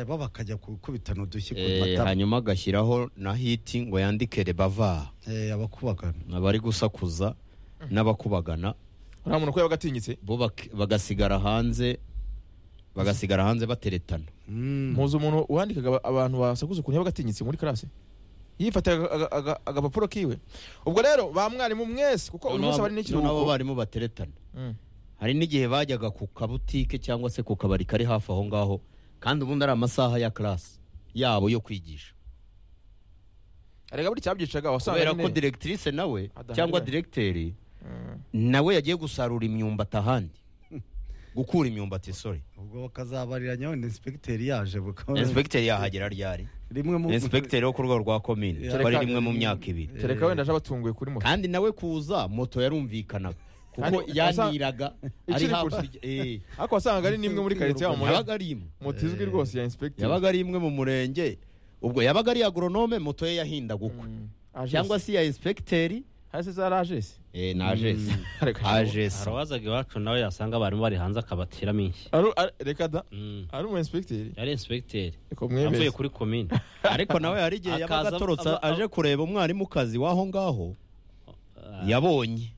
bo bakajya gukubitana udushyi ku Eh, matama hanyuma agashyiraho na hiti ngo yandike rebava Eh, abakubagana abari gusakuza n'abakubagana nta muntu ko yaba agatinyitse bo bak- bagasigara hanze bagasigara hanze bateretana Mm. muzi umuntu wandikaga aba- abantu basakuza ukuntu yaba agatinyitse muri karase yifataga aga- aga- agapapuro kiwe ubwo rero ba mwarimu mwese kuko uyu munsi Noneho- bari noneho abo n'ikiruhuko barimu bateretana Mm. hari n'igihe bajyaga ku kabutike cyangwa se ku kabari kari hafi aho ngaho kandi ubundi ari amasaha ya karasi yabo yo kwigisha erega buri cyabyicaga wasanga kubera ko nyine diregitirise nawe Adahari cyangwa we. diregiteri Mm. nawe yagiye gusarura imyumbati ahandi gukura imyumbati sorry ubwo bakazabariranya wenda inspekiteri yaje bukaba inspekiteri yahagera ryari rimwe mu inspekiteri wo ku rwego rwa komine Yeah. twari Reka- rimwe mu myaka ibiri tereka wenda aje abatunguye kuri moto kandi nawe kuza moto yarumvikanaga kuko Kandi- yaniraga ari Ikiri kure. hakurya eh, ariko wasangaga ari n'imwe muri karitsiye aho muri yabaga ari imwe moto izwi rwose ya inspekiteri yabaga ari imwe mu murenge ubwo yabaga ari agoronome moto ye yahindaga ukwe cyangwa se iya inspekiteri hasi za rajesi eh, na agesi agesi harabazaga iwacu nawe yasanga abarimu bari hanze akabatiramo inshyi reka da Mm. ari umu inspekiteri yari inspekiteri reka avuye mwemeze kuri komine ariko nawe hari igihe yabaga Akaza- atorotse aba- aba- aje kureba umwarimu kazi w'aho ngaho yabonye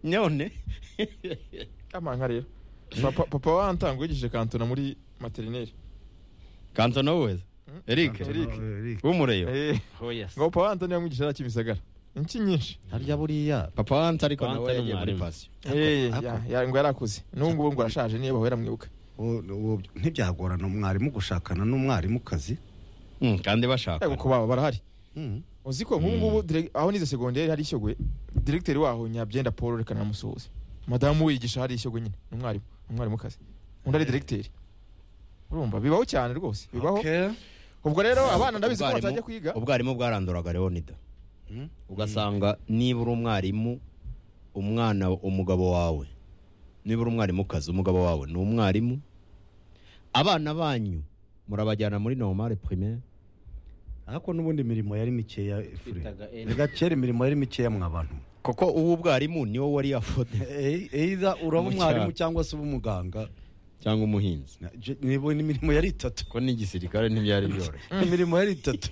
none amanga rero papa papa wantangu yigishije kantona muri materineri kantona wese eric Eric. w'umureyo Eh, Oh, yes. ngo papa wantoni yamwigisha ari akimisagara inki nyinshi harya buriya papa wante ariko nawe Wante ni yagiye muri mwarimu. pasiyo Eh, ako- ya- ya- ngo yari akuze n'ubu ngubu ngo arashaje niyo bahora mwibuka ubu- ubu ntibyagorana umwarimu gushakana n'umwarimukazi Mm, kandi Eh, bashaka ngo ku baba barahari Mm. uzi ko nk'ubu ngubu dire- aho nize segonderi hari ishyogoye diregiteri waho nyabyenda paul reka namusuhuze madamu wiyigisha hari ishyogo nyine ni umwarimu ni umwarimukazi undi ari diregiteri urumva bibaho cyane rwose bibaho Okay. ubwo rero abana ndabizi ko Ubwarimu- batajya kwiga ubwarimu bwaranduraga leonida Mm. ugasanga niba uri umwarimu umwana umugabo wawe niba uri umwarimukazi umugabo wawe ni umwarimu abana banyu murabajyana muri normale primaire ariko n'ubundi imirimo yari mikeya fure Bitaga N. reka kera imirimo yari mikeya mwabantu kuko ubu ubwarimu niwo wari yafode Eh, either uraba Mu umwarimu cyaro. cyangwa se uba umuganga cyangwa umuhinzi Na- je- nibo n'imirimo yari itatu ko n'igisirikare ntibyari byoroshye imirimo yari itatu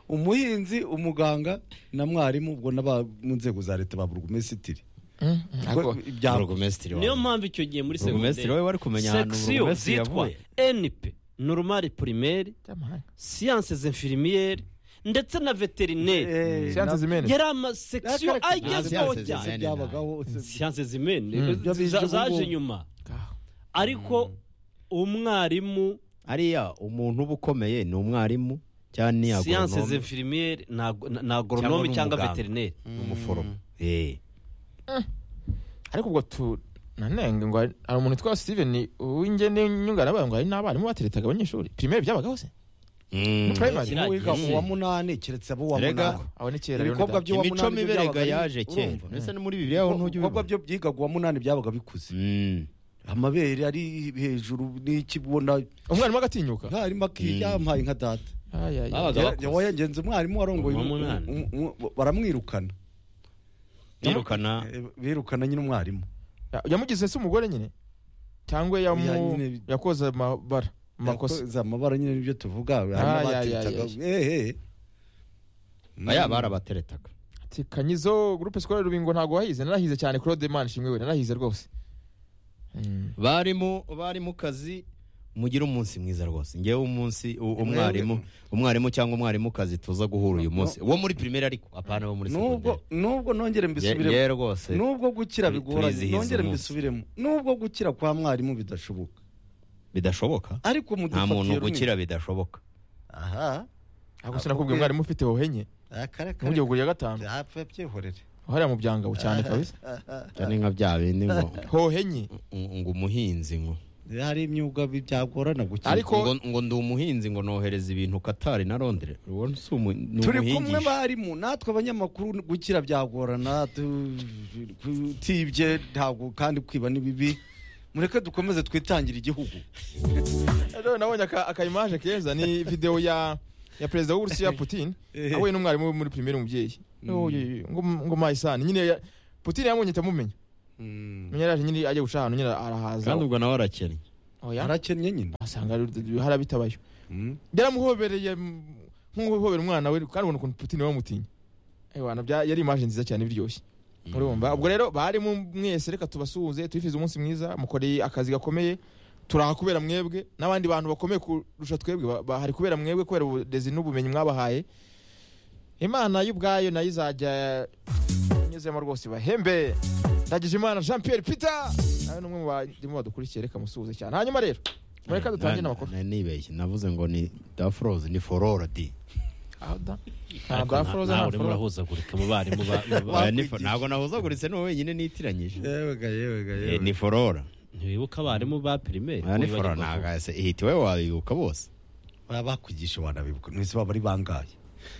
umuhinzi umuganga na mwarimu ubwo n'aba mu nzego za leta ba burugumesitiri Mm, mm, ariko- ibyangombwa burugumesitiri niyo wawe mpamvu icyo gihe muri Burugumesitiri segonderi wowe wari kumenya ahantu section burugumesitiri zitwa yavuye np normale primaire by'amahanga. sciences infirmiere ndetse na veterineri Eh, siyanse na- zimene yari amasection Akareka- agezweho Nta sciences cyane zimene. byabagaho se- siyanse zimene Mm. za- Byo bize zaje ubugubu. nyuma ariko umwarimu ariya umuntu uba ukomeye ni umwarimu cyangwa ni siyanse agoronome zinfirimiere ni agoronome n'umuganga. cyangwa veterineri ni umuforomo Eh. ariko ubwo tu nanenge ngo hari hari umuntu witwa steven uw'ingene nyunganabaye ngo hari n'abarimu bateretaga abanyeshuri primaire byabagaho se Mm. primary Kiriya wiga gihe. uwa munani keretse abo uwa Erega, munani aho ni kera rero ibikorwa ndabyumva. by'uwa imico munani mibi erega yaje kera urumva? mbese no muri bibiliya ho ntujya ibikorwa ubibona byo byigaga uwa munani byabaga bikuze Mm. amabere ari hejuru n'ikibona umwarimu agatinyuka mwarimu akiyampaye nka data Ay, ay, ay. Babaga Yara- bakuze. wayagenze umwarimu warongoye Uwa um- munani. um- um- baramwirukana birukana Eh, birukana nyine umwarimu ya- yamugize se umugore nyine cyangwa yamu- Ya, nyine- yakoze amabara amakosa Yakoze amabara nyine nibyo tuvuga Ah, ya, ya, hanyuma ehe aya barabateretaga ati kanyizo groupe scolaire rubingo ntabwo wahize narahize cyane claude man shimwe we narahize rwose Mm. barimu barimu kazi mugire umunsi mwiza rwose ngewe umunsi u- umwarimu umwarimu cyangwa umwarimukazi tuza guhura uyu munsi wo muri primaire ariko apana wo muri nubwo segonderi nubwo nongere mbisubiremo ye rwose nubwo gukira Turi- bigoranye turizihiza nongere umunsi. mbisubiremo nubwo gukira kwa mwarimu bidashoboka bidashoboka ariko mudufatiye nta muntu runini. gukira bidashoboka aha ariko sinakubwiye umwarimu ufite hohenye akara ntujye kugura iya gatanu yapfa byihorere hariya mu byangabo cyane kabisa cyane nka bya bindi ngo hohenye ngo umuhinzi ngo hari imyuga bi- byagorana gukira Ariko- ngo ngo ndi umuhinzi ngo nohereza ibintu Katari na Londres ubona si umu ni turi kumwe umuhingisha barimu natwe abanyamakuru gukira byagorana tu- kutibye ntabwo kandi kwiba ni bibi mureke dukomeze twitangire igihugu Rero nabonye aka- akayimaje keza ni videwo ya ya perezida w'uburusiya putin Eh. ahuye n'umwarimu we muri pirimeri umubyeyi Mm. Oye, ngo ngo mayisani nyine ya- putin yamubonye ahita amumenya Mm. nyine yaje nyine ajya guca ahantu nyine arahaza kandi ubwo nawe arakennye oya harakennye nyine asanga harabitabayo Mm. byaramuhobereye mm, nk'uhobera umwana we kandi ubona ukuntu putin bamutinya Eh, wana, bya- yari imaje nziza cyane biryoshye urumva ubwo rero bari mu- mwese reka tubasuhuze tubifurize umunsi mwiza mukoreye akazi gakomeye turaha kubera mwebwe n'abandi bantu bakomeye kurusha twebwe ba- bahari kubera mwebwe kubera uburezi n'ubumenyi mwabahaye imana y'ubwayo nayo izajya inyuzemo rwose ibahembe ndagije imana jean pierre peter nawe n'umwe mu barimo badukurikiye reka musuhuze cyane hanyuma rero mureka dutangire Na- n'amakuru na- Nibeshye navuze ngo ni dafroze ni fororodi aho da Ariko ntabwo nta- afroza ntawe urimo ntabwo urahuzagurika mu barimu ba- ba- Oya, ni fo- ntabwo nahuzaguritse n'uwo wenyine nitiranyije yewe ga yewe ga Eh, yewe ni forora ntiwibuka abarimu ba pirimeri Oya, ni forora ntabwo ese ihita iwe wabibuka bose baba bakwigisha wanabibuka mwese baba ari bangaye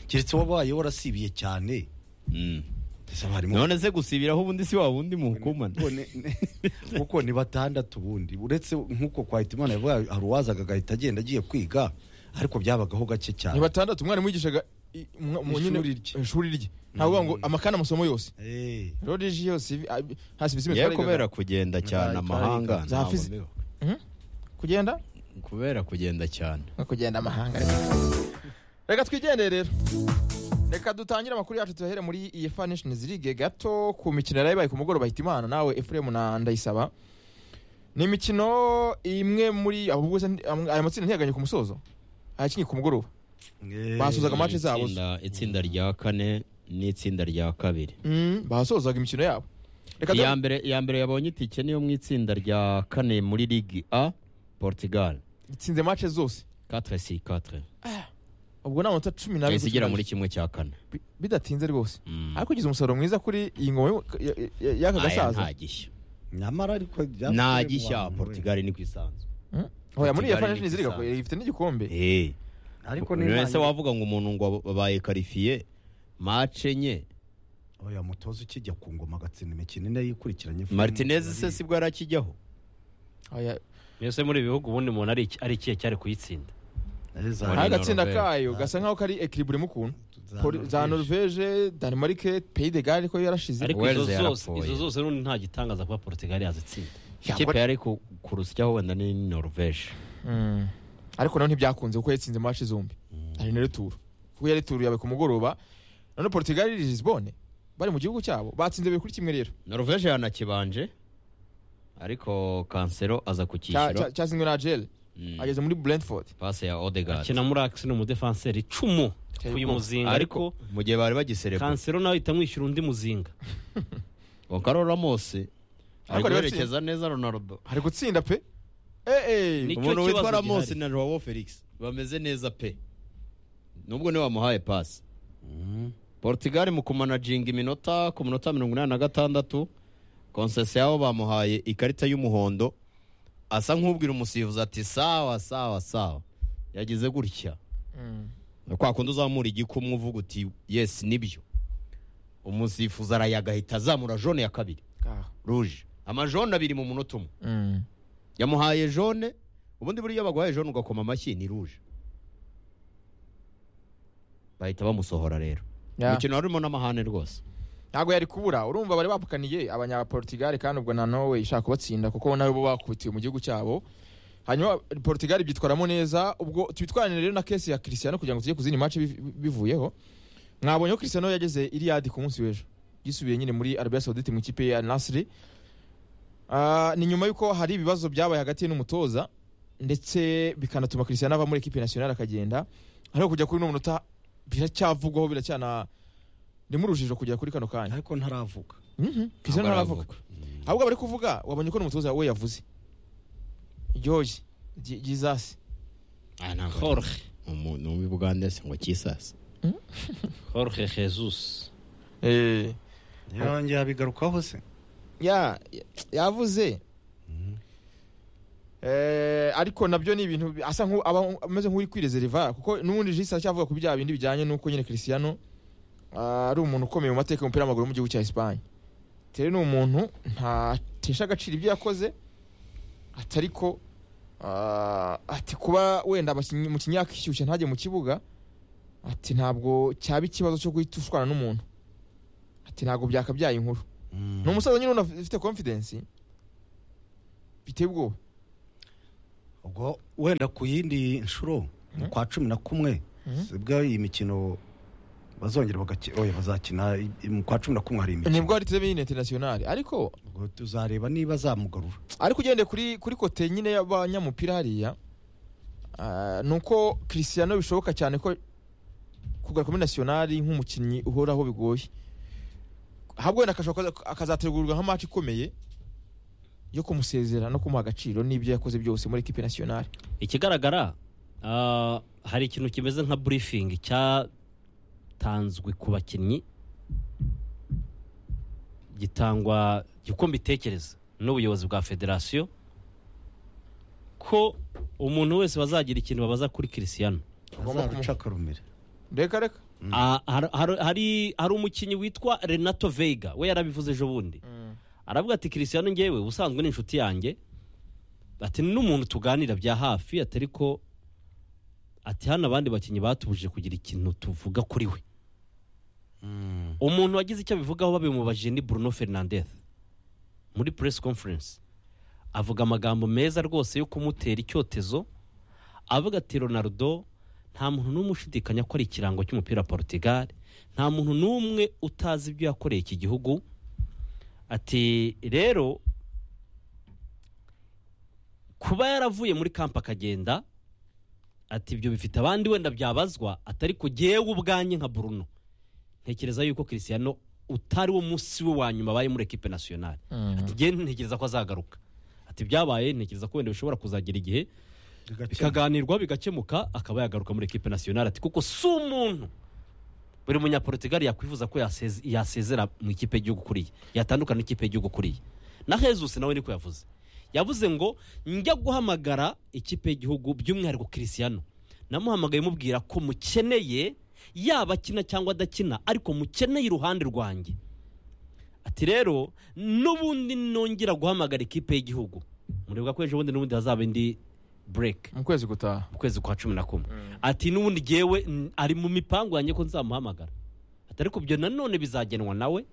keretse wabaye warasibiye cyane Mm. ndetse abarimu none se gusibiraho ubundi si wa wundi muhukumana Kuko ni- ni- kuko ni batandatu ubundi uretse nk'uko kwa Hitimana yavuga hari uwazaga agahita agenda agiye kwiga ariko byabagaho gake ni cyane batandatu umwarimu wigishaga i- umwa- mu nyine- Ishuri rye. ishuri rye ntabwo uvuga ngo amakana amasomo yose Eh, rodiji yose ibi- abi- nta serivisi imwe yewe twarigaga. kubera kugenda cyane Twarigaga. amahanga Za ntabwo fizi- mbibuka. kugenda kubera kugenda cyane no kugenda amahanga reka twigendere rero reka dutangire amakuru yacu tuyahere muri efa nations league gato ku mikino yari yabaye ku mugoroba hita imana nawe efuremu na ndayisaba ni imikino imwe muri abo bose aya matsinda ntiyaganye ku musozo ayakinnye ku mugoroba eh, Basuzaga amace zabo. Itsinda- itsinda rya kane n'itsinda rya kabiri Mm, basozaga imikino yabo reka iya dore- mbere iya mbere yabonye itike niyo mu itsinda rya kane muri ligi a portugal itsinze match zose 4 si 4 ubwo ni amanota cumi n'abiri igera muri kimwe cya kane Bi- bidatinze rwose Mm. ariko ugize umusaruro mwiza kuri iyi ngoma y'u- ya- ya- y'aka Aya gasaza nta gishya nyamara ariko byavuye nta mu gishya bantu, portugal ni ku isanzu oya muri Portugal yafa ni nashini ziriga igisanzwe. ifite n'igikombe Eh. we. ariko buri ni wese nta- wavuga ngo umuntu ngo abaye karifiye mace enye oya mutoza ukijya ku ngoma agatsinda imikino ine yikurikiranye martinez se sibwo arakijyaho Oya, mwese muri ibi bihugu ubundi umuntu ari iki- ari ikihe cyari kuyitsinda Eh, za- Muri hari agatsinda Norvège. kayo gasa nkaho kari equilibre mu kuntu za Poli- za Norvège. Norvège Danemark Pays de Galles ko yarashize ariko Wales izo zose yarapfuye. izo zose n'undi nta gitangaza kuba portugal yazitsinda ikipe yari ku- kurusyaho wenda ni norvege Mm. ariko nawe ntibyakunze kuko yatsinze match zombi hari na returu kuko yari returu yabaye ku mugoroba none Portugal iri Lisbonne bari mu gihugu cyabo batsinze bibiri kuri kimwe rero norvege yanakibanje ariko kansero aza ku Cya- cyiciro cya- cyatsinzwe na Agel Mm. ageze muri Brentford pase ya odegard akina muri akisi ni umudefanseri icumu uyu muzinga ariko ariko mu gihe bari bagiserebura kansero nawe ahita amwishyura undi muzinga Gonzalo Ramos ari Ariko rero guherekeza neza Ronaldo hari gutsinda pe eh eh Nicyo umuntu witwa kibazo Ramos gihari. na Joao Felix bameze neza pe nubwo niwe wamuhaye pasi Portugal mu kumanaginga iminota ku minota mirongo inani na gatandatu konsesi yabo bamuhaye ikarita y'umuhondo asa nk'ubwira umusifuzi ati sawa sawa sawa yagize gutya Mm. kwa kundi uzamura igikumwe uvuga uti yesi nibyo umusifuzi arayagahita azamura jone ya kabiri Ka- ruje amajone abiri mu munota umwe Mm. yamuhaye jone ubundi buriya baguhaye jone ugakoma amashyi ni ruje bahita bamusohora rero Ya. umukino wari urimo n'amahane rwose ntabwo yari kubura urumva bari bapukaniye abanyaportugal kandi ubwo na norway ishaka kubatsinda kuko nawe bo bakubitiwe mu gihugu cyabo hanyuma portugal byitwaramo neza ubwo tubitwarane rero na kesi ya christiano kugira ngo tujye ku zindi match biv- bivuyeho mwabonye ko christiano yageze iriadi ku munsi w'ejo yisubiye nyine muri arabia saudite mu ikipe ya nasiri Ah, ni nyuma y'uko hari ibibazo byabaye hagati ye n'umutoza ndetse bikanatuma christiano ava muri ekipe nationale akagenda ariko kujya kuri uno munota biracyavugwaho biracyana ndimo urujijo kugera kuri kano kanya ariko ntaravuga Mhm. Cristiano ntaravuga ahubwo bari kuvuga wabonye ko n'umutoza we yavuze George Ji- Jesus Ah, ntabwo- jorge Umu- ni umubugande se ngo kisase jorge jesus eh yongera bigarukaho se ya ya- yavuze eh ariko nabyo ni ibintu bi- asa nku aba ameze nk'uri kwirezeriva kuko n'ubundi Jesus acyavuga ku bya bindi bijyanye nuko nyine Cristiano ah, ari umuntu ukomeye mu mateka y'umupira w'amaguru mu gihugu cya Espagne rero ni umuntu ntatesha agaciro ibyo yakoze atari ko ah, ati kuba wenda abakinnyi- umukinnyi yakishyushya ntajye mu kibuga ati ntabwo cyaba ikibazo cyo guhita ushwana n'umuntu ati ntabwo byakabyaye inkuru ni umusaza nyine ubona ufite confidence biteye ubwoba ubwo wenda ku yindi nshuro ni kwa cumi na kumwe Mhm. sibwo iyi mikino bazongera bagaki- oya, bazakina i- i- mu kwa cumi na kumwe hari imikino nibwo hari turebe nyine interinasiyonari ariko ubwo tuzareba niba azamugarura ariko ugende kuri kuri kote nyine y'abanyamupira hariya ah, ni uko kirisiyano bishoboka cyane ko kugaruka muri nasiyonari nk'umukinnyi uhoraho bigoye ahubwo wenda akashobora kuza- akazategurwa nka match ikomeye yo kumusezera no kumuha agaciro n'ibyo yakoze byose muri ekipe nasiyonari ikigaragara ah, hari ikintu kimeze nka burifingi cyatanzwe ku bakinnyi gitangwa gikombe itekereza n'ubuyobozi bwa federasiyo ko umuntu wese bazagira ikintu babaza kuri kirisiyano Agomba azaruca akarumire reka reka Ah, har- har- hari hari umukinnyi witwa renato veiga we yarabivuze ejo bundi aravuga ati kirisiyano ngewe ubusanzwe ni inshuti yanjye ati ni n'umuntu tuganira bya hafi atari ko ati hano abandi bakinnyi batubujije kugira ikintu tuvuga kuri we umuntu wagize icyo abivugaho babimubaje ni bruno fernandez muri press conference avuga amagambo meza rwose yo kumutera icyotezo avuga ati ronaldo nta muntu n'umwe ushidikanya ko ari ikirango cy'umupira wa portugal nta muntu n'umwe utazi ibyo yakoreye iki gihugu ati rero kuba yaravuye muri kampa akagenda ati ibyo bifite abandi wenda byabazwa atari ku jyewe ubwanjye nka bruno ntekereza yuko Cristiano utari wo munsi we wa nyuma abaye muri ekipe nasiyonari ati jyewe ntekereza ko azagaruka ati byabaye ntekereza ko wenda bishobora kuzagera igihe bikaganirwa bigakemuka akaba yagaruka muri ekipe nasiyonari ati kuko si umuntu buri munyaportugali yakwifuza ko yaseze- yasezera mu ikipe y'igihugu kuriye yatandukana n'ikipe y'igihugu kuriye na jesus nawe niko yavuze yavuze ngo njya guhamagara ikipe y'igihugu by'umwihariko kirisiyano namuhamagaye mubwira ko mukeneye yaba akina cyangwa adakina ariko mukeneye iruhande rwanjye ati rero n'ubundi nongera guhamagara ikipe y'igihugu mureba ko ejo bundi n'ubundi hazaba indi bureke mu kwezi gutaha mu kwezi kwa cumi na kumwe ati n'ubundi jyewe n- ari mu mipangu yanjye ko nzamuhamagara ati ariko ibyo nanone bizagenwa nawe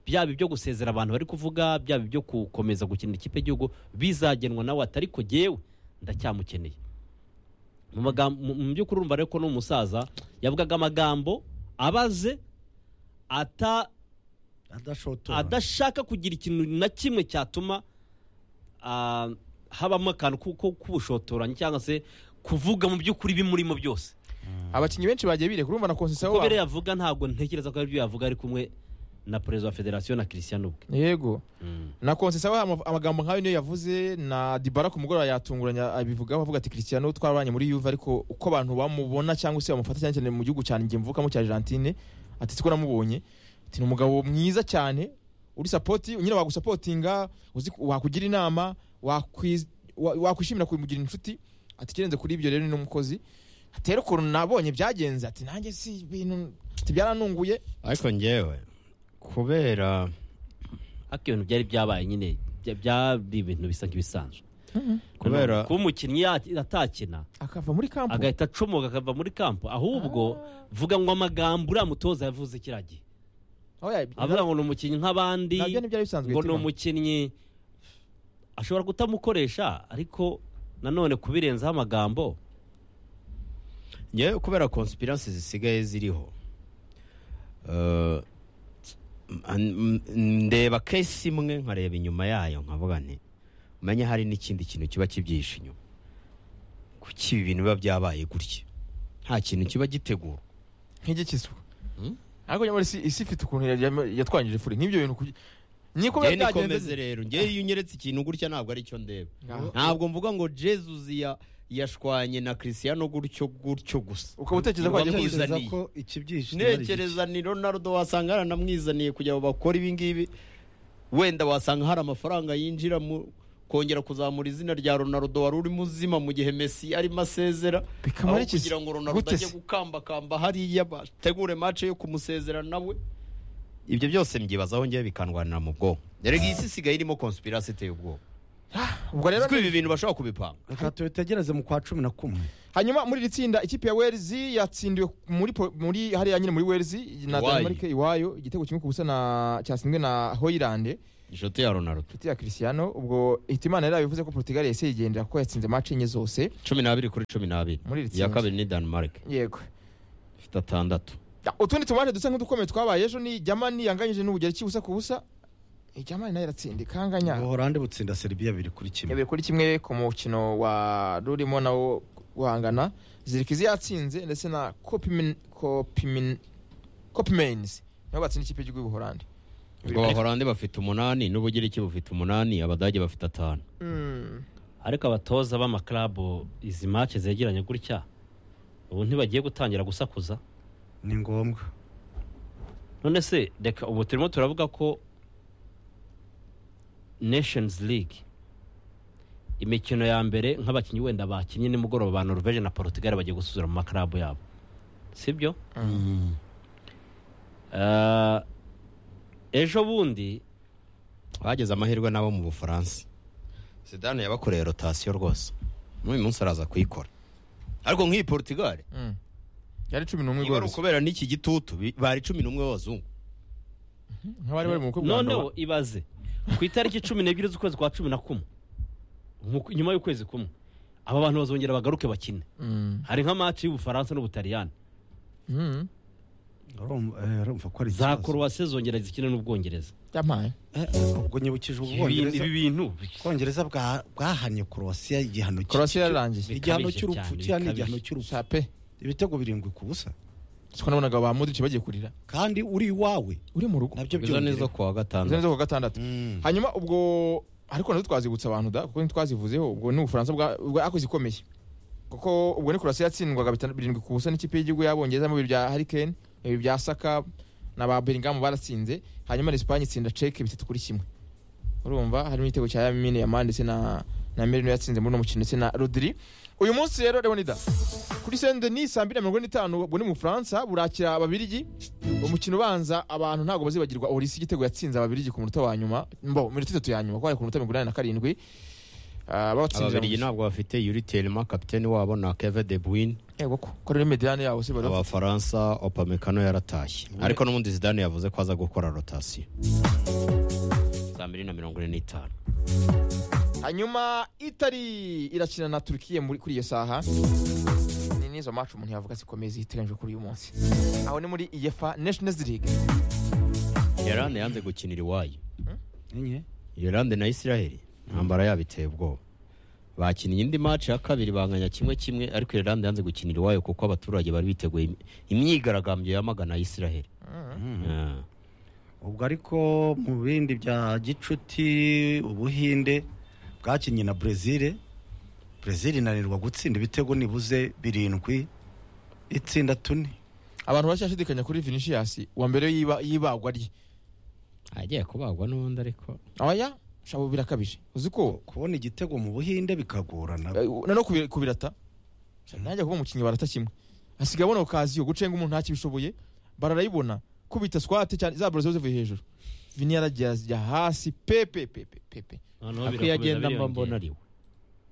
byaba ibyo gusezera abantu bari kuvuga byaba ibyo gukomeza gukinira ikipe y'igihugu bizagenwa nawe ati ariko jyewe ndacyamukeneye mu magambo mu- mu by'ukuri urumva rero ko ni umusaza yavugaga amagambo abaze ata adashotora adashaka kugira ikintu na kimwe cyatuma ah, habamo akantu ko- ko- k'ubushotoranyi cyangwa se kuvuga mu by'ukuri ibimurimo byose abakinnyi benshi bagiye bireka urumva na konsesiyo uko biriya wabo yavuga ntabwo ntekereza ko ari byo yavuga ari kumwe na perezida wa federasiyo na christian ubwe yego na konsesiyo wabo amagambo nk'ayo niyo yavuze na dibara ku mugoroba yatunguranye abivugaho avuga ati kirisiyano twarabanye muri yuve ariko uko abantu bamubona cyangwa se bamufata cyane cyane mu gihugu cyane njye mvukamo cya argentine ati siko namubonye ati ni umugabo mwiza cyane uri sapoti nyine wagusapotinga uzi- wakugira inama wakwiz- wa- wakwishimira kumugira inshuti ati ikirenze kuri ibyo rero ni n'umukozi ati rero ukuntu nabonye byagenze ati nanjye si ibintu ati byaranunguye ariko ngewe kubera ariko ibintu byari byabaye nyine bya- byari ibintu bisa nk'ibisanzwe Kubera- kuba umukinnyi ya- atakina akava muri kampu agahita acomoka akava muri kampo ahubwo vuga ngo amagambo uriya mutoza yavuze kiriya gihe aho ya- avuga ngo ni umukinnyi nk'abandi nabyo ntibyari bisanzwe ngo ni Timon. umukinnyi ashobora kutamukoresha ariko nanone kubirenzaho amagambo ngewe kubera konsipiransi zisigaye ziriho eh, an- m- ndeba kesi imwe nkareba inyuma yayo nkavuga nti umenye hari n'ikindi kintu kiba kibyihishe inyuma kuki ibi bintu biba byabaye gutya nta kintu kiba gitegurwa nk'igikizwa Hmm? ariko nyamara isi isi ifite ukuntu yajya- yatwangije furi nk'ibyo bintu kugi- ni ko biba njyewe nikomeze byagenze rero njyewe iyo unyeretse ikintu gutya ntabwo ari cyo ndeba Ngaho. ntabwo mvuga ngo jesus ya- yashwanye na christian gutyo gutyo gusa ukaba utekereza Iba ko wagiye mu- kubiza ntekereza yamuzaniye. ko ikibyishimo ari iki. ntekereza ni ronaldo wasanga yaranamwizaniye kugira ngo bakore ibi ngibi wenda wasanga hari amafaranga yinjira mu kongera kuzamura izina rya ronaldo wari uri muzima mu gihe messi arimo asezera Bikaba aho ari ikizi. kugira ngo ronaldo Gute ajye se? gukambakamba hariya bategure mace yo kumusezera nawe ibyo byose mbyibazaho ngewe bikandwanira mu bwonko erega iyi si isigaye irimo konspirasi iteye ubwoba ubwo rero kuko ibi bintu bashobora kubipanga reka tubitegereze mu kwa cumi na kumwe hanyuma muri iri tsinda ikipe ya wales yatsindiwe muri po- muri hariya nyine muri wales na Iwayo. denmark iwayo igitego kimwe ku busa na cyatsinzwe na hoyilande inshuti ya ronaldo inshuti ya Cristiano ubwo Hitimana yari yabivuze ko Portugal yahise yigendera ko yatsinze match enye zose cumi n'abiri kuri cumi n'abiri Muri iri iya tsinda. kabiri ni danemark yego ifite atandatu Ya, utundi tumanje dusa nk'udukomeye twabaye ejo ni Germany yanganyije n'ubugereki busa ku busa Eh, Germany nayo iratsinda ikanganya buhorande butsinda seribiya biri kuri kimwe yabiri kuri kimwe ku mukino wa rurimo nawo guhangana zirikizi yatsinze ndetse na Kopimin- Kopimin- Kopimens nibo batsinda ikipe y'igihugu y'Ubuholandi ubwo abahorande bafite umunani n'ubugiriki bufite umunani abadage bafite atanu Mm. ariko abatoza b'amakarabu izi mace zegeranye gutya ubu ntibagiye gutangira gusakuza ni ngombwa none se reka ubu turimo turavuga ko nations league imikino ya mbere nk'abakinnyi wenda bakinnye nimugoroba ba norvege na portugal bagiye gusubira mu makarabu yabo sibyo Eh, ejo bundi bageze amahirwe n'abo mu bufaransa zidane yabakoreye rotasiyo rwose n'uyu munsi araza kuyikora ariko nk'iyi portugal Mm. yari cumi n'umwe niba ari igororotse ukubera n'iki gitutu bi- bari cumi n'umwe b'abazungu nk'abari bari mu bukwe bwa noneho Ndoba. ibaze ku itariki cumi n'ebyiri z'ukwezi kwa cumi na kumwe mu- nyuma y'ukwezi kumwe aba bantu bazongera bagaruke bakine Mm. hari nka maci y'ubufaransa n'ubutaliyani Mm. Urumva- eh, urumva ko ari za ikibazo. korowase zongera zikine n'ubwongereza yampaye Eh, ubwo nyibukije ibi ubwongereza ibi bintu ubwongereza bwa- bwahanye korowasiya igihano cy- korasi yararangiye igihano bikabije cy'urupfu cyane, cyane bikabije. igihano cy'urupfu shape ibitego birindwi ku busa siko nabonaga ba Modric bagiye kurira kandi uri iwawe uri mu rugo nabyo izo ni byongera zo kuwa izo gatandatu nizo ku gatandatu Mm. hanyuma ubwo ariko nazo twazibutsa abantu da kuko ntitwazivuzeho ubwo ni ubufaransa bwa- bwa akoze ikomeye kuko ubwo ni kurasi yatsindwaga bitanu- birindwi ku busa n'ikipe y'igihugu y'abongereza mu bibiri bya harikeni bibiri bya saka na ba beringamu baratsinze hanyuma na esipanye itsinda ceke bitatu kuri kimwe urumva harimo igitego cya yamine yamani ndetse na na merino yatsinze muri uno mukino ndetse na rodiri uyu munsi rero leonida kuri saint denis saa mbiri na mirongo ine n'itanu ubwo ni mu bufaransa burakira ababirigi umukino ubanza abantu ntabwo bazibagirwa orisi igitego yatsinze ababirigi ku munota wa nyuma mbo minota itatu ya nyuma kuko hari ku minota mirongo inani na karindwi Ah, babatsinze ababirigi ntabwo bafite yuri telema kapiteni wabo na keve de bwine yego ko ko rero mediane yabo se bari abafaransa opamekano yaratashye ariko n'ubundi zidane yavuze ko aza gukora rotasiyo saa mbiri na mirongo ine n'itanu hanyuma itari irakina na turukiye muri- kuri iyo saha ni n'izo match umuntu yavuga zikomeye ziteganyijwe kuri uyu munsi aho ni muri iyefa nations league irande yanze gukinira iwayo Enye. irande na isiraheli intambara yabo iteye ubwoba bakinnye indi maci ya kabiri banganya kimwe kimwe ariko irande yanze gukinira iwayo kuko abaturage bari biteguye im- imyigaragambyo yamagana isiraheli Ah. ubwo ariko mu bindi bya gicuti ubuhinde bwakinnye na brezil brezil inanirwa gutsinda ibitego nibuze birindwi itsinda tune abantu bashashidikanya kuri vinicius wa mbere y'iba- y'ibagwa rye agiye kubagwa n'ubundi ariko aya shabo birakabije uzi ko kubona igitego mu buhinde bikagorana eh, na no kubi- kubirata Sha, nanjye kuba umukinnyi barata kimwe asigaye abona okaziyo gucenga umuntu ntakibishoboye bararayibona kubita swate cyane za baro ziba zivuye hejuru vini yaragiye ajya hasi pepe pepe pepe noneho ako iyo agenda mba mbona ari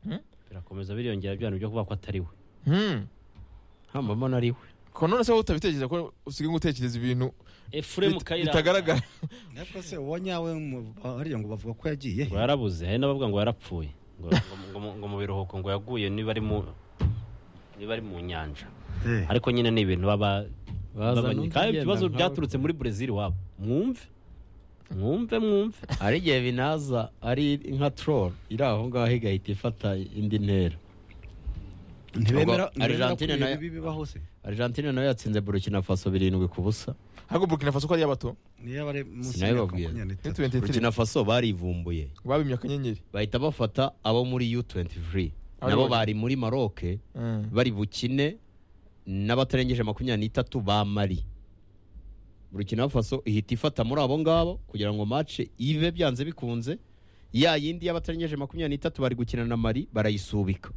we birakomeza biriyongera bya bintu byo kuvuga ko atari we hmm. hamba mbona ari we ko none se wowe utabitekereza ko usigaye gutekereza ibintu efuremu bit- kayiranga bitagaragara ariko se uwo nyawe mu- harya ngo bavuga ko yagiye ngo yarabuze hari n'abavuga ngo yarapfuye ngo- ngo- ngo mu- ngo mu biruhuko ngo yaguye niba ari mu niba ari mu nyanja Eh. ariko nyine ni ibintu baba Bazana babanye. undi kandi agenda ibibazo nkawe. byaturutse muri brezil wabo mwumve mwumve mwumve hari igihe binaza ari nka troll iri aho ngaho igahita ifata indi ntera ntibemera ntibemera Ubwo ko Argentine ibihe nayo- bibi bibaho se argentine nayo yatsinze burkina faso birindwi ku busa ahubwo burkina faso ko ari iy'abato niyo bari munsi Sinayo y'imyaka babwira. makumyabiri n'itatu. burkina faso barivumbuye babimye akanyenyeri bahita bafata abo muri u23 Ari nabo bo- bari muri maroke Mm. bari bukine n'abatarengeje makumyabiri n'itatu ba mari burkina faso ihita ifata muri abo ngabo kugira ngo mace ibe byanze bikunze ya yindi y'abatarengeje makumyabiri n'itatu bari gukina na mari barayisubika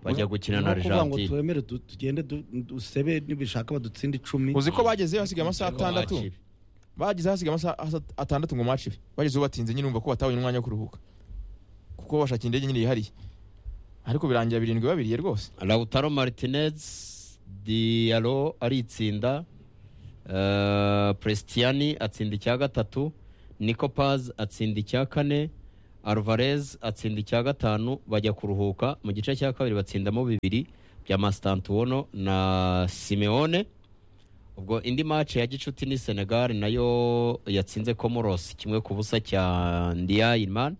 bajya gukina na Ni ukuvuga ngo argentine twemere du- tugende du- dusebe nibishaka badutsinda icumi uzi ko bagezeyo hasigaye amasaha atandatu Macibe. bageze hasigaye amasaha asa- atandatu ngo macibe bagezeho batinze nyine umva ko batabonye umwanya wo kuruhuka kuko bashakira indege nyine yihariye ariko birangira birindwi babiriye rwose Lautaro Martinez Diallo aritsinda eh, Prestiani atsinda icya gatatu niko pazi atsinda icya kane aruvarez atsinda icya gatanu bajya kuruhuka mu gice cya kabiri batsindamo bibiri bya masitantuwono na simeone ubwo indi mace ya gicuti ni senegal nayo yatsinze comoros kimwe ku busa cya ndiyayimani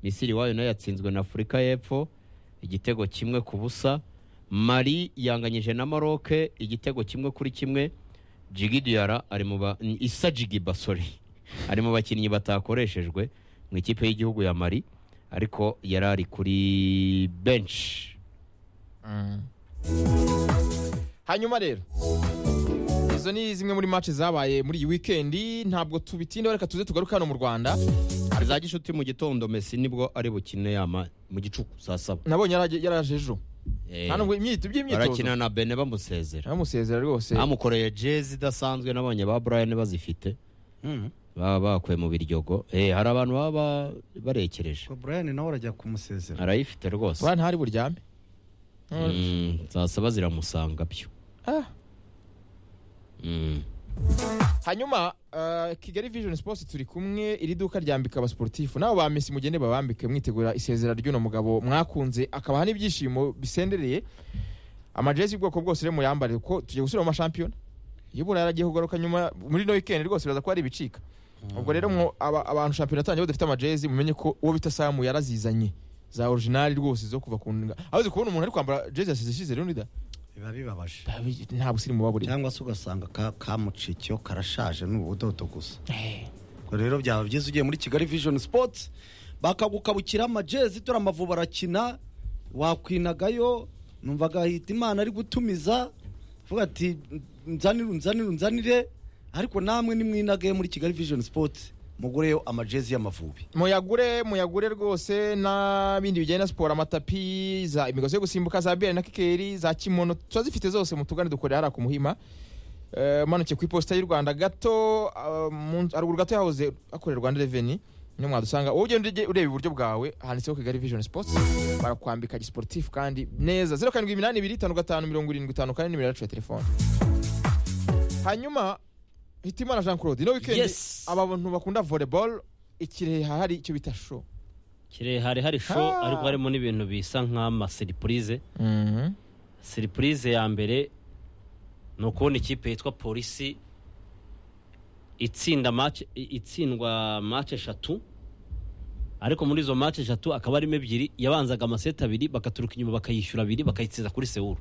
misiri wayo nayo yatsinzwe na afurika y'epfo igitego kimwe ku busa mari yanganyije na maroke igitego kimwe kuri kimwe jigi diyara ari mu ba isa jigiba sorry ari mu bakinnyi batakoreshejwe mu ikipe y'igihugu ya mari ariko yari ari kuri benshi hanyuma rero izo ni zimwe muri match zabaye muri iyi wikendi ntabwo tubitinda reka tuze tugaruke hano mu rwanda za gishuti mu gitondo mesi nibwo ari bukine yama mu gicuku saa saba nabonye yaraje- yaraje ejo Eh, nta nubwo imyito by'imyitozo barakina na bene bamusezera aramusezera rwose bamukoreye jezi idasanzwe nabonye ba brian bazifite Mm. baba bakuye mu biryogo Eh, hari abantu baba ba- barekereje Ubwo Brian nawe arajya kumusezera arayifite rwose bwana ntari buryame Mm, saa saba ziramusanga byo Ah. Mm. hanyuma eh, kigali vision sports turi kumwe iri duka ryambika abasportifu nabo ba mesi mugende babambike mwitegura isezera ry'uno mugabo mwakunze akabaha n'ibyishimo bisendereye amajezi y'ubwoko bwose rero muyambare kuko tugiye gusubira mu mashampiyona yibura yaragiye kugaruka nyuma muri no weekend rwose biraza kuba ari ibicika ubwo rero mwo- aba- abantu shampiyona atangiye badafite amajezi mumenye ko uwo bita samu yarazizanye za originali rwose zo kuva ku nga aho uzi kubona umuntu ari kwambara jezi yasize ishize rero ndida biba bibabaje nta busirimu buba burimo cyangwa se ugasanga ka- kamucikiyo karashaje ni ubudodo gusa ubwo rero byaba byiza ugiye muri kigali vision sports bakagukabukira amajezi dore amavubi arakina wakwinagayo numva agahita imana ari gutumiza vuga ati nzanire nzanire nzanire ariko namwe nimwinagaye muri kigali vision sports mugureyo amajezi y'amavubi muyagure muyagure rwose n'ibindi bijyanye na siporo amatapi za imigozi yo gusimbuka za biyari na kikeri za kimono turazifite zose mutugane dukorera hariya ku muhima Eh, umanukiye ku iposita y'u rwanda gato ah, mu- haruguru gato yahoze hakorera rwanda reveni niyo mwadusanga wowe ugenda ujye ureba iburyo bwawe handitseho kigali vision sports barakwambika gisiporutifu kandi neza zeru karindwi iminani ibiri itanu gatanu mirongo irindwi itanu kane nimero yacu ya telefone hanyuma hitimana jean claude ino wikendi Yes. aba bantu bakunda volleyball ikirehe hahari icyo bita sho kirehe hari hari sho Ah. ariko harimo n'ibintu bisa nk'amasiripurize siripurize ya mbere ni ukubona ikipe yitwa polisi itsinda match i- itsindwa match eshatu ariko muri izo match eshatu akaba arimo ebyiri yabanzaga amaseti abiri bakaturuka inyuma bakayishyura abiri bakayitsinda kuri sewuru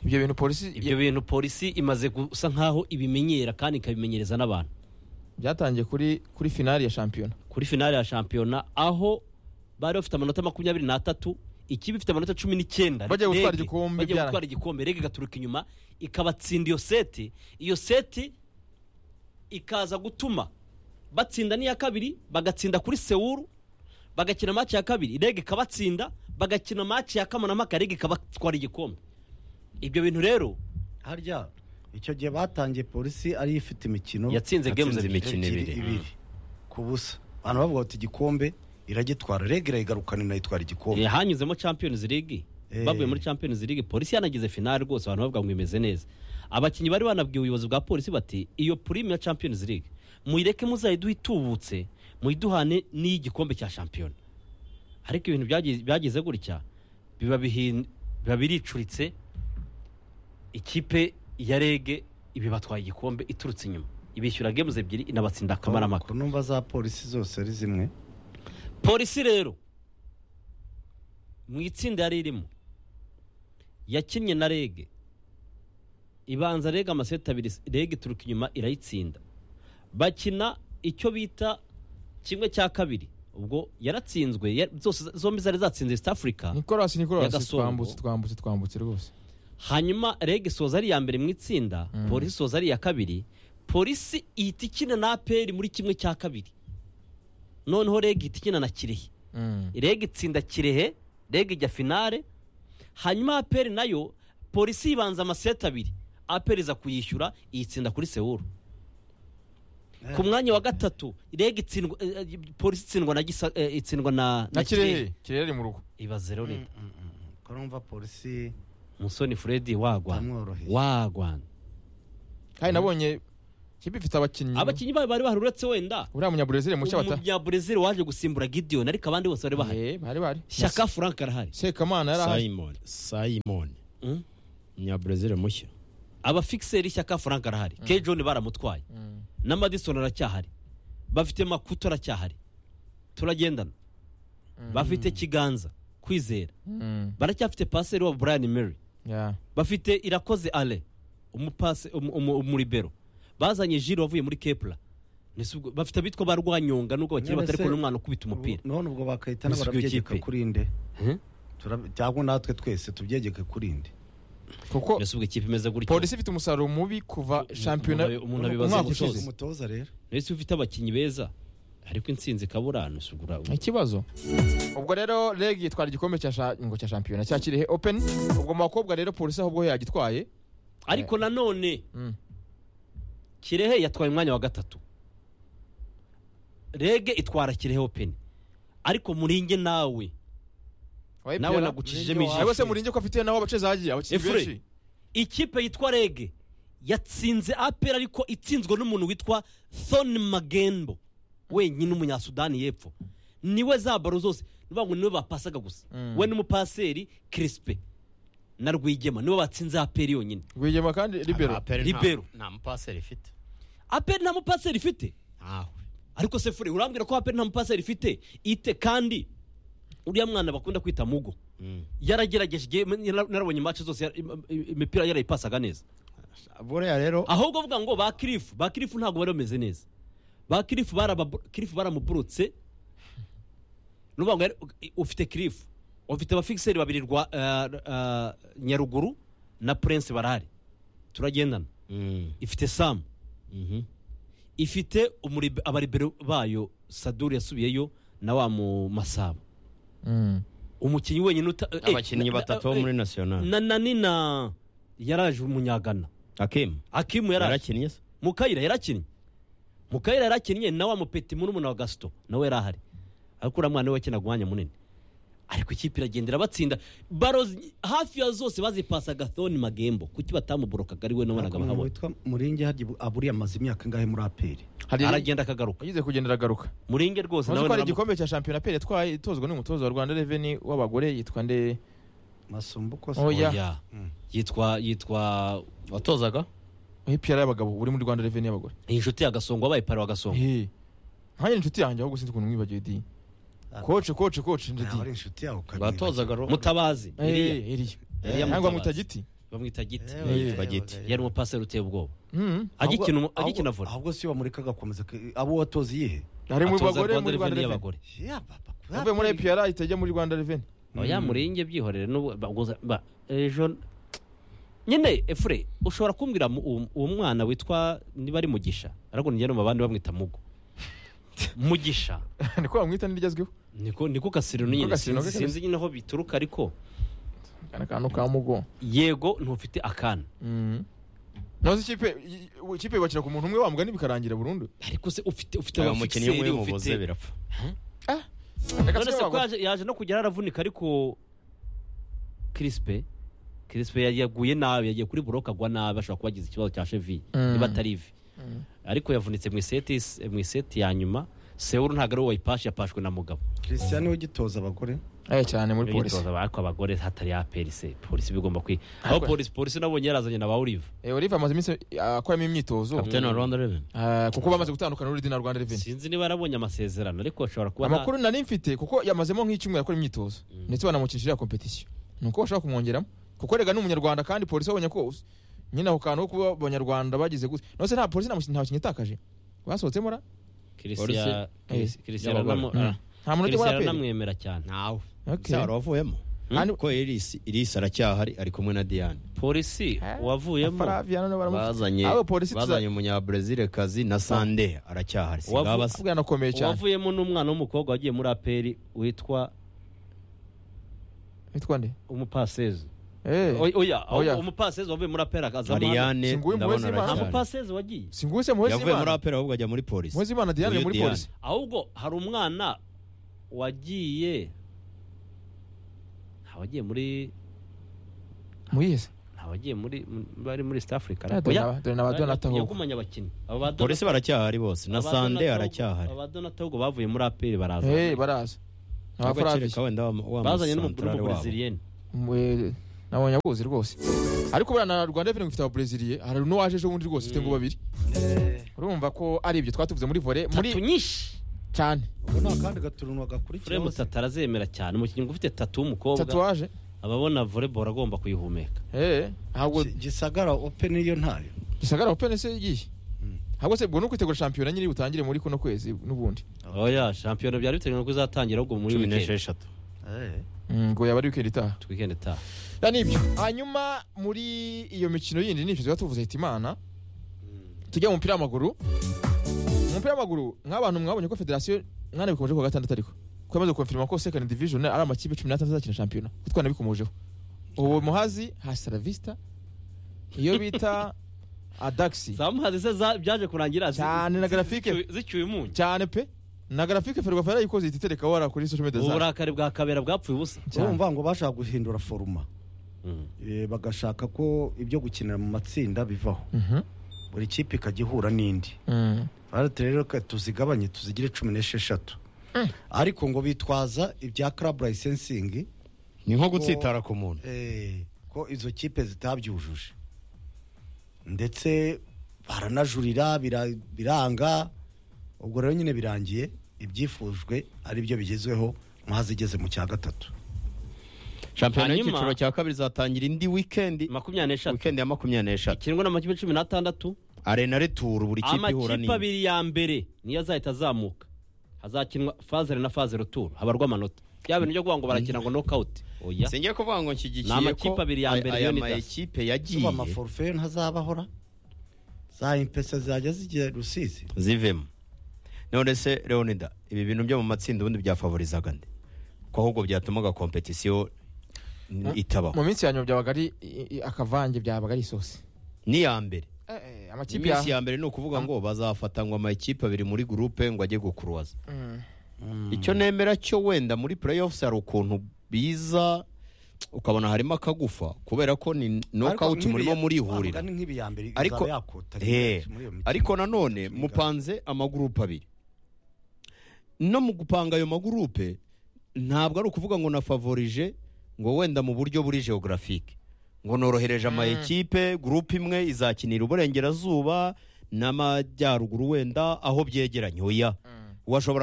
ibyo bintu polisi ibyo bintu polisi imaze gusa nk'aho ibimenyera kandi ikabimenyereza n'abantu byatangiye kuri kuri finali ya shampiyona kuri finale ya shampiyona aho bari bafite amanota makumyabiri n'atatu ikipe ifite amanota cumi n'icyenda Bagiye Reg- gutwara igikombe bagiye byara- gutwara igikombe rege igaturuka inyuma ikabatsinda iyo seti iyo seti ikaza gutuma batsinda n'iya kabiri bagatsinda kuri sewuru bagakina maci ya kabiri rege ikabatsinda bagakina maci ya kamarampaka rege ikabatwara igikombe ibyo bintu rero harya icyo gihe batangiye polisi ariyo ifite imikino yatsinze games Yatsinze ebyiri imikino ibiri. ku busa abantu bavuga bati igikombe iragitwara rege irayigarukana inayitwara igikombe Eh, hanyuzemo champions league Eh. bavuye muri champions league polisi yanagize finale rwose abantu bavuga ngo imeze neza abakinnyi bari banabwiye ubuyobozi bwa polisi bati iyo prime ya champions league muyireke muzayiduhe itubutse muyiduhane n'iy'igikombe cya shampiyona ariko ibintu byagi- byagize gutya biba bihin- biba biricuritse ikipe ya rege ibibatwaye igikombe iturutse inyuma ibishyura games ebyiri inabatsinda akamaramaka ku numva za polisi zose ari zimwe polisi rero mu itsinda yari irimo yakinnye na rege ibanza rege amaseti abiri rege ituruka inyuma irayitsinda bakina icyo bita kimwe cya kabiri ubwo yaratsinzwe ya- zose zombi zari zatsinze east africa nicolas Ya nicolas Gasongo. twambutse twambutse twambutse rwose hanyuma rege isoza ari iya mbere mu itsinda Mm. polisi isoza ari iya kabiri polisi ihita ikina na aperi muri kimwe cya kabiri noneho rege ihita ikina na kirehe rege itsinda kirehe rege ijya finale hanyuma aperi nayo polisi yibanza amaseti abiri aperi iza kuyishyura iyitsinda kuri sewuru ku mwanya wa gatatu rege itsindwa eh, eh, polisi itsindwa na gisa eh, itsindwa na na kirehe kirehe ari mu rugo ibaze rero leta ko numva polisi musoni furedi wagwana amworoheye wagwana kandi nabonye ikipe ifite abakinnyi abakinnyi bayo bari baruretse wenda uriya munyaburezire mushya bata umunyaburezili waje gusimbura gideon ariko abandi bose bari bahari Eh, bari bahari shyaka frank arahari sekamana yari ahari simon simon Mm. umunyabrazil mushya abafixeri shyaka frank arahari ke john baramutwaye Mm. na madison aracyahari bafite makuto aracyahari turagendana bafite kiganza kwizera Mm. baracyafite paseri wa brian mary Yeah. bafite irakoze ale umupase umu- umu- umuribero bazanye jiro wavuye muri kepla Nese ubwo- bafite abitwa ba rwanyonga nubwo bakiri None batari se- kubona umwana ukubita umupira none ubwo bakahitana Mbese ubwo barabyegeka ikipe- kuri nde Mhm. Turab- cyangwa natwe twese tubyegeke kuri nde kuko mbese ubwo ikipe imeze gutyo polisi ifite umusaruro mubi kuva Umuntu shampiyona abe- umuntu abibaza umwaka gusoza. ushize umutoza rero mbese ufite abakinnyi beza ariko insinzi ikabura mbese ubwo ura- ikibazo ubwo rero reg yitwara igikombe cya sha- ngo cya shampiyona cya kirehe open ubwo mu bakobwa rero polisi ahubwo yagitwaye ariko nanone Mm. kirehe yatwaye umwanya wa gatatu rege itwara kirehe open ariko muringe nawe Nawe nagucishijemo ijisho. ijisho se muringe ko afite nawe abace zagiye abakinnyi Efure. benshi ikipe yitwa rege yatsinze apera ariko itsinzwe n'umuntu witwa thon magembo wenyine umunyasudani y'epfo niwe za baro zose ni ukuvuga ngo niwe bapasaga gusa Mm. we n'umupaseri kirisipe na rwigema niwe batsinze apera yonyine rwigema kandi libero Libero. nta mupaseri ifite apera nta mupaseri ifite ntawe ariko se fure urambwira ko apera nta mupaseri ifite ite kandi uriya mwana bakunda kwita mugo Mm. yaragerageje igihe nara- narabonye match zose yara- im- im- imipira yarayipasaga neza buriya rero ahubwo avuga ngo ba kirifu ba kirifu ntabwo bari bameze neza ba kirifu baraba- kirifu baramuburutse ni ukuvuga ngo yari- ufite kirifu ufite abafikiseri babiri rwa eh, eh, nyaruguru na prince barahari turagendana Mm. ifite samu Mhm. ifite umuribe- abaribero bayo saduri yasubiyeyo na wa mu masabo Mm. umukinnyi wenyine uta eh, abakinnyi na- na- batatu bo muri eh, national na nani na yaraje umunyagana akim akimu yaraje yarakinnye se mukayira yarakinnye mukayira yarakinnye na wa mupeti murumuna wa gasito nawe yari ahari ariko uriya mwana we wakinaga umwanya munini ariko ikipe iragendera batsinda baro zi- hafi ya zose bazipasaga thoni magembo kuki batamuborokaga ari we nabonaga Ntabwo umuntu bahabona witwa muringi harya ubu- aburiye amaze imyaka ingahe muri aperi hari aragenda akagaruka yagize kugenda aragaruka muringe rwose uzi nawe ko hari naramu- igikombe cya shampiyona pere yatwaye itozwa n'umutoza wa rwanda reveni w'abagore yitwa nde masumbuko Oh, ya. Oya. Mm. yitwa yitwa watozaga hipiyara y'abagabo uri muri rwanda reveni y'abagore inshuti ya gasongo wabaye pari wa gasongo Eh. nkanjye ni inshuti yanjye ahubwo sinzi ukuntu mwibagiwe di koce koce koce ndi ari di inshuti yawe watozaga ro mutabazi Eh, Eliya. Eliya. Eliya cyangwa Mutabazi. mutagiti bamwita giti Eh, Eh, yitwa giti. eh, eh. yari umupaseri uteye ubwoba Mm. Ahubwo- agikina umu- ahubwo- agikina vore ahubwo siyo bamureka agakomeza ke- abo watoze iyihe ari mu atoza bagore rwanda muri rwanda reveni reveni y'abagore Ya, papa, kuri yavuye muri APR. ipiyara ahita ajya muri rwanda reveni oya muringe byihorere n'ubu- baguza- ba- ejo nyine efure ushobora kumbwira mu- uwo uwo mwana witwa niba ari mugisha ariko njye no mu bandi bamwita mugo mugisha niko bamwita n'iryazweho niko niko kasirino nyine Kasirino, sinzi Kasirino. sinzi nyine aho bituruka ariko kana kantu ka mugo yego ntufite akana naho se ikipe i- i- ikipe yubakira ku muntu umwe wamuga bikarangira burundu ariko se ufite ufite uyu mukinnyi abafixeri w'umubuze ufite birapfa Reka none se tujye ko abagore. yaje- yaje no kugera aravunika ariko kirisipe kirisipe yaguye nabi yagiye kuri buroke agwa nabi ashobora kuba agize ikibazo cya chevi Mm. niba atari ivi Mm. ariko yavunitse mu iseti mu iseti ya nyuma sewuru ntabwo ari we wayipashe yapashwe na mugabo christian niwe ugitoza abagore Eh, cyane muri polisi Imyitozo ariko abagore hatari ya polisi polisi bigomba kwi aho Ariko- polisi polisi nabonye yarazanye na ba olive Eh, olive amaze iminsi ah, akoramo imyitozo kapitani wa rwanda reven Ah, kuko bamaze gutandukana n'urudi na rwanda reveni sinzi niba yarabonye amasezerano ariko ashobora kuba nta- amakuru nari mfite kuko yamazemo nk'icyumweru akora imyitozo ndetse banamukinjira iriya kompetisiyo ni uko bashobaka kumwongeramo kuko rega ni umunyarwanda kandi polisi babonye ko nyine ako kantu ko kuba abanyarwanda bagize gutya no se nta polisi nta mukinnyi nta mukinnyi itakaje basohotsemo ra Polisi- Christian- Chris- Christian y'abagore. aranamo- Mm. ah, nta muntu Christian ujya muri aperi aranamwemera cyane ntawe Okay. byaro wavuyemo Kandi- ko irisi irisi aracyahari ari kumwe na diane polisi Eh, wavuyemo Faraviano na baramufite bazanye abo polisi tuza- bazanye umunyabrazil kazi na sande aracyahari singaba se bwanakomeye cyane wavuyemo n'umwana w'umukobwa wagiye muri aperi witwa witwa nde umupasezi Eh, Oya, oya Oya. umupasezi wavuye muri aperi akaza mariane Singuye ndabona Muhezimana. nta aracyahari mupasezi wagiye si nguwese yavuye muri muhezimana apera ahubwo ajya muri polisi muhezimana diane ni Uyu muri Diane. polisi ahubwo hari umwana wagiye nta wagiye muri muyihese nta abagiye muri muri- bari muri East Africa Ah, dore na- dore na ba Donata Hugo. yakumanya abakinnyi aba ba Donata- polisi baracyahari bose na aba ba sande Donata Hugo- aracyahari aba ba Donata Hugo bavuye muri APR baraza Eh, baraza Nta agaciro bafaravisha. ka wenda wa- wa bazanye n'umukuru musantarare wabo w'umubresiliyeni Mwe- nabonye abuzi rwose ariko buriya na rwanda efuperi ifite ababreziliye hari n'uwaje ejo bundi rwose ufite ngo babiri urumva ko ari ibyo twatuvuze muri vore muri tatu nyinshi cyane ubu ni akandi gaturunwa Fremu gakurikiyeho se. tatu arazemera cyane umukinnyi ufite tatu w'umukobwa tatuwaje aba abona volleyball agomba kuyihumeka eh ntabwo Gi- gisagara open niyo ntayo gisagara open se igiye ntabwo se ubwo ni ukwitegura shampiyona nyine butangire muri kuno kwezi n'ubundi oya shampiyona byari bitewe nuko izatangira ahubwo muri cumi weekend n'esheshatu Eh. Mm, ngo yaba ari weekend itaha weekend itaha ya nibyo hanyuma muri iyo mikino yindi nibyo tuba tuvuze hitimana tujya mu mupira w'amaguru mu mupira w'amaguru nk'abantu mwabonye ko federasiyo mwana bikomeje kuwa gatandatu ariko ko yamaze gukonfirima ko second division ari amakipe cumi n'atandatu azakina shampiyona ko twanabikomojeho ubu muhazi hasiravista iyo bita adaxi zamuhazi se za- byaje kurangira zi- Cyane na zi- graphique. zicyuye- zicyuye umunyu cyane pe na grafike ferwafa yarayikoze ihita itereka wara kuri social media zayo uburakari bwa kabera bwapfuye ubusa cyane urumva ngo bashaka guhindura foruma Eh, bagashaka ko ibyo gukinira mu matsinda bivaho Mhm. buri kipe ikajya ihura n'indi Mm. arate rero ka- tuzigabanye tuzigire cumi n'esheshatu ariko ngo bitwaza ibya club licensing ni nko gutsitara ku muntu eh, ko izo kipe zitabyujuje ndetse baranajurira bira- biranga ubwo rero nyine birangiye ibyifujwe ari byo bigezweho maze igeze mu cya gatatu shampiyona Hanyuma- y'icyiciro cya kabiri izatangira indi wikendi makumyabiri n'eshatu wikendi ya makumyabiri n'eshatu kirangwa n'amakipe cumi n'atandatu arena returu buri kipe ihura amakipe n'indi abiri ya mbere niyo azahita azamuka hazakinwa fazere na fazere turu habarwa amanota bya bintu byo kuvuga ngo barakina ngo nokawuti oya sinjye kuvuga ngo Ni nshyigikiye ko amakipe abiri ya mbere aya Leonidas. makipe yagiye zuba amaforfe ntazabahora za impesa zajya zigira rusizi zivemo none se leonida ibi bintu byo mu matsinda ubundi byafavorizaga nde ko ahubwo byatumaga kompetisiyo mu itabaho minsi ya nyuma byabaga ari i- i- akavange byabaga ari isosi n'iya mbere Eh, eh, amakipe iminsi ya ya mbere ni ukuvuga ngo bazafata ngo amakipe abiri muri gurupe ngo ajye gukuruwaza Mm. icyo nemera cyo wenda muri playoffs hari ukuntu biza ukabona harimo akagufa kubera ko ni nokawuti murimo murihurira Ariko- Eh, ariko nanone mupanze amagurupe abiri no mu gupanga ayo magurupe ntabwo ari ukuvuga ngo nafavorije ngo wenda mu buryo buri geographique ngo norohereje ama ekipe gurupe imwe izakinira uburengerazuba n'amajyaruguru wenda aho byegeranye oya washobora